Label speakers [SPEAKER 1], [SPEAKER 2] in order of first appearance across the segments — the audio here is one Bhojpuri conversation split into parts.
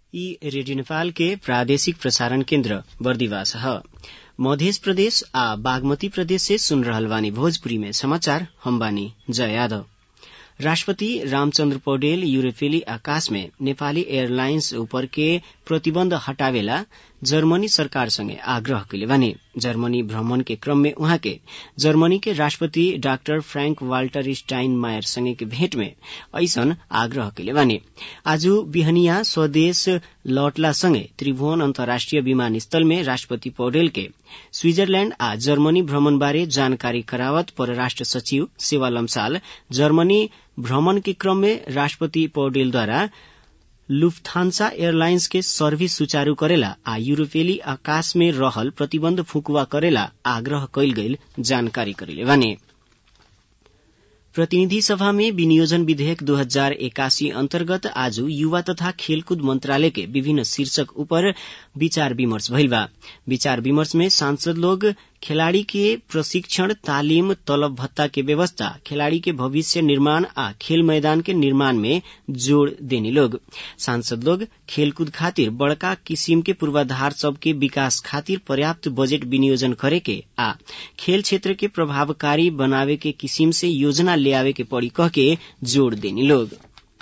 [SPEAKER 1] ई रेडियो नेपाल के प्रादेशिक प्रसारण केन्द्र बर्दिवास ह मध्य प्रदेश आ बागमती प्रदेश से सुन रहल बानी भोजपुरी में समाचार हम बानी जय यादव राष्ट्रपति रामचन्द्र पौडेल यूरोपेली आकाश में नेपाली एयरलाइन्स ऊपर के प्रतिबन्ध हटावेला जर्मनी सरकार संगे आग्रह कैले बानी जर्मनी भ्रमण के क्रम में उहाँ के जर्मनी के राष्ट्रपति डाक्टर फ्रैंक वाल्टर स्टाइन मायर संगे के भेंट में ऐसन आग्रह कैले बानी आज बिहनिया स्वदेश लौटला संगे त्रिभुवन अन्तर्राष्ट्रिय विमानस्थल में राष्ट्रपति पौडेल के स्विजरलैण्ड आ जर्मनी भ्रमण बारे जानकारी करावत परराष्ट्र सचिव सेवा लम्साल जर्मनी भ्रमण के क्रम में राष्ट्रपति पौडेलद्वारा लुफ्थान्सा एयरलाइन्स के सर्भिस सुचारू करेला आ यूरोपेली आकाश में रहल प्रतिबन्ध फुकुवा करेला आग्रह कैल गईल जानकारी करेले बानी प्रतिनिधि सभा में विनियोजन विधेयक दो हजार एकासी अन्तर्गत आज युवा तथा खेलकूद मंत्रालय के विभिन्न शीर्षक ऊपर विचार विमर्श भइल बा विचार विमर्श में सांसद लोग खिलाड़ी के प्रशिक्षण तालीम तलब भत्ता के व्यवस्था खिलाड़ी के भविष्य निर्माण आ खेल मैदान के निर्माण में जोड़ देने लोग सांसद लोग खेलकूद खातिर बड़का किसिम के पूर्वाधार सबके विकास खातिर पर्याप्त बजेट विनियोजन करे के आ खेल क्षेत्र के प्रभावकारी बनावे के किसिम से योजना ले आवे के पड़ी कह के जोड़ देनी लोग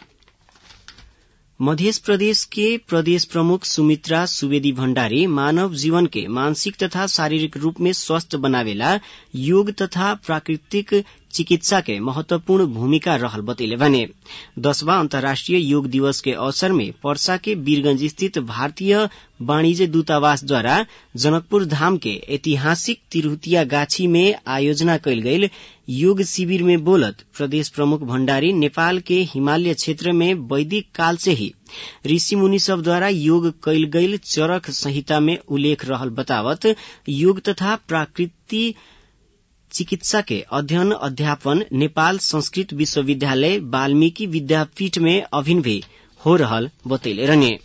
[SPEAKER 1] मध्य प्रदेश के प्रदेश प्रमुख सुमित्रा सुवेदी भण्डारी मानव जीवन के मानसिक तथा शारीरिक रूप में स्वस्थ बनावेला योग तथा प्राकृतिक चिकित्सा के महत्वपूर्ण भूमिका रहल बतैले बने दसवां अंतर्राष्ट्रीय योग दिवस के अवसर में पर्सा के वीरगंज स्थित भारतीय वाणिज्य दूतावास द्वारा जनकपुर धाम के ऐतिहासिक तिरहुतिया गाछी में आयोजना कैल गईल योग शिविर में बोलत प्रदेश प्रमुख भण्डारी नेपाल के हिमालय क्षेत्र में वैदिक काल से ही ऋषि मुनि सब द्वारा योग कैल गईल चरक संहिता में उल्लेख रहल बतावत योग तथा प्राकृति चिकित्सा के अध्ययन अध्यापन नेपाल संस्कृत विश्वविद्यालय वाल्मीकि विद्यापीठ में अभिन भी हो रहल बतैले रहने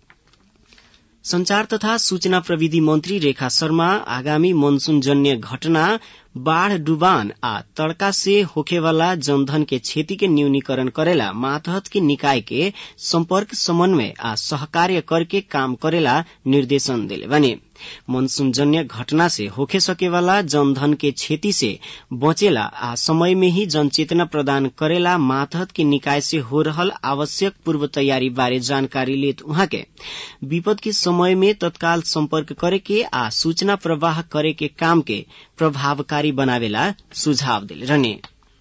[SPEAKER 1] संचार तथा सूचना प्रविधि मंत्री रेखा शर्मा आगामी मनसून जन्य घटना बाढ़ डुबान आ तड़का से होखेवाला जनधन के क्षति के न्यूनीकरण करेला मातहत के निकाय के संपर्क समन्वय आ सहकार्य करके काम करेला निर्देशन दिले बने मनसून जन्य घटना से होखे सकेवाला जनधन के क्षति से बचेला आ समय में ही जनचेतना प्रदान करेला मातहत के निकाय से हो रहल आवश्यक पूर्व तैयारी बारे जानकारी लेत उहाँ के विपद के समय में तत्काल संपर्क करे के आ सूचना प्रवाह करे के काम के प्रभावकारी बनावेला सुझाव दिले रहने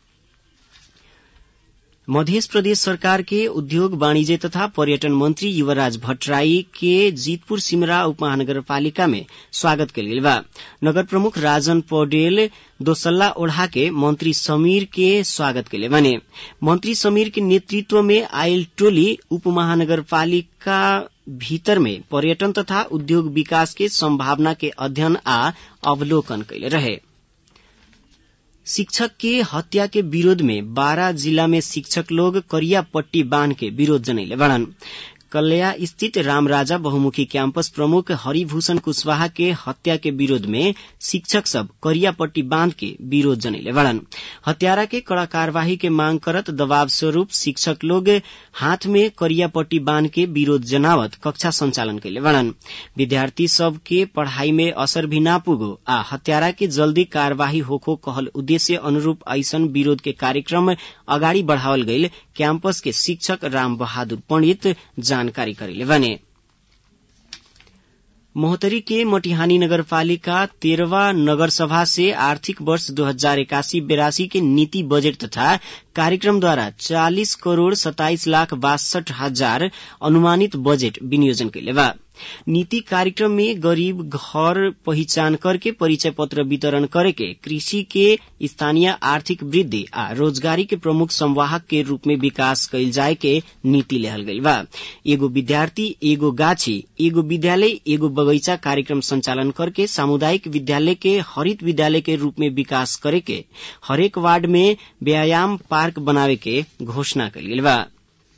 [SPEAKER 1] मध्य प्रदेश सरकार के उद्योग वाणिज्य तथा पर्यटन मंत्री युवराज भट्टराई के जीतपुर सिमरा उपमहानगरपालिका में स्वागत कल गेल बा नगर प्रमुख राजन पौडेल दोसल्ला ओढ़ा के मंत्री समीर के स्वागत के बने मंत्री समीर के नेतृत्व में आयल टोली उपमहानगरपालिका भीतर में पर्यटन तथा उद्योग विकास के संभावना के अध्ययन आ अवलोकन कैले रहे शिक्षक के हत्या के विरोध में बारा जिला में शिक्षक लोग करिया पट्टी बांध के विरोध जनैले बड़न कल्या स्थित रामराजा बहुमुखी कैंपस प्रमुख हरिभूषण कुशवाहा के हत्या के विरोध में शिक्षक सब करियापट्टी बांध के विरोध जनैले बड़न हत्यारा के कड़ा कार्यवाही के मांग करत दबाव स्वरूप शिक्षक लोग हाथ में करियापट्टी बांध के विरोध जनावत कक्षा संचालन कैले बड़न विद्यार्थी सब के पढ़ाई में असर भी ना पुगो आ हत्यारा के जल्दी कार्यवाही होखो कहल उद्देश्य अनुरूप ऐसन विरोध के कार्यक्रम अगाडि बढ़ावल गईल कैंपस के शिक्षक राम बहादुर पंडित जानकारी करेले बने मोहतरी के मटिहानी नगरपालिका तेरवा नगर सभा से आर्थिक वर्ष दो हजार इक्यासी बेरासी के नीति बजट तथा कार्यक्रम द्वारा चालीस करोड़ सताइस लाख बासठ हजार अनुमानित बजेट विनियोजन कैले बा नीति कार्यक्रम में गरीब घर पहिचान करके परिचय पत्र वितरण करे के कृषि के स्थानीय आर्थिक वृद्धि आ रोजगारी के प्रमुख संवाहक के रूप में विकास कैल जाए के नीति लेहल गई बा एगो विद्यार्थी एगो गाछी एगो विद्यालय एगो बगैचा कार्यक्रम संचालन करके सामुदायिक विद्यालय के हरित विद्यालय के रूप में विकास करे के हरेक वार्ड में व्यायाम पार्क बनावे के घोषणा कैल गेल बा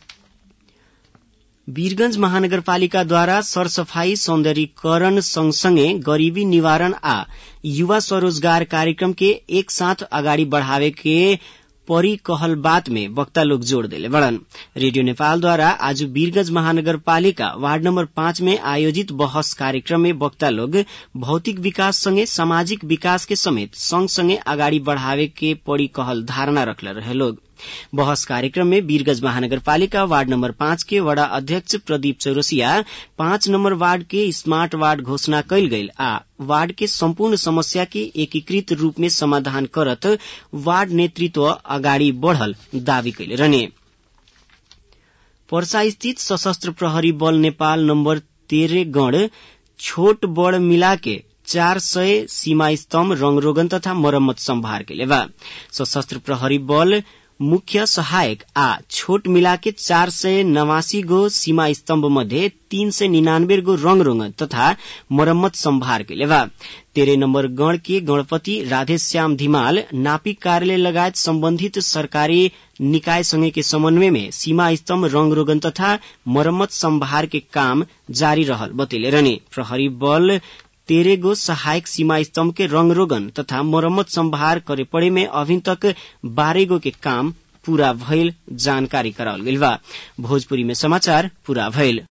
[SPEAKER 1] वीरगंज महानगरपालिकाद्वारा सरसफाई सौन्दर्यीकरण सँगसँगै गरीबी निवारण आ युवा स्वरोजगार कार्यक्रम के एक साथ अगाडि बढ़ावे के परी कहल बात में वक्ता लोग जोड़ देले बड़न रेडियो नेपाल द्वारा आज वीरगंज महानगरपालिका वार्ड नंबर पाँच में आयोजित बहस कार्यक्रम में वक्ता लोग भौतिक विकास सँगै सामाजिक विकास के समेत सँगसँगै अगाडि बढ़ावे के पड़ी कहल धारणा रखले रहे लोग बहस कार्यक्रम में वीरगंज महानगरपालिका वार्ड नंबर पाँच के वडा अध्यक्ष प्रदीप चौरसिया पाँच नंबर वार्ड के स्मार्ट वार्ड घोषणा कैल गईल आ वार्ड के सम्पूर्ण समस्या के एकीकृत रूप में समाधान करत वार्ड नेतृत्व अगाडि बढ़ल दावी कैले रहने पर्सा स्थित सशस्त्र प्रहरी बल नेपाल नम्बर तेह्र गण छोट बड़ मिलाके चार सय सीमा स्तम्भ रंगरोगन तथा मरम्मत सम्भार के लेवा सशस्त्र प्रहरी बल मुख्य सहायक आ छोट मिलाके चार सय नवासी गो सीमा स्तम्भ मध्ये तीन सय निनानब्बे गो रंग रोगन तथा मरम्मत सम्भार के लेवा तेह्र नम्बर गण के गणपति राधेश्याम धिमाल नापिक कार्यालय लगायत सम्बन्धित सरकारी निकायसँगै के समन्वय में सीमा स्तम्भ रंग रोगन तथा मरम्मत सम्भार के काम जारी रहल बतैले रहने प्रहरी बल तेरे गो सहायक सीमा स्तम्भ के रंग रोगन तथा मरम्मत सम्भार करे पड़े में अभी तक बारह गो के काम पूरा भइल जानकारी करावल गइल बा भोजपुरी में समाचार पूरा भइल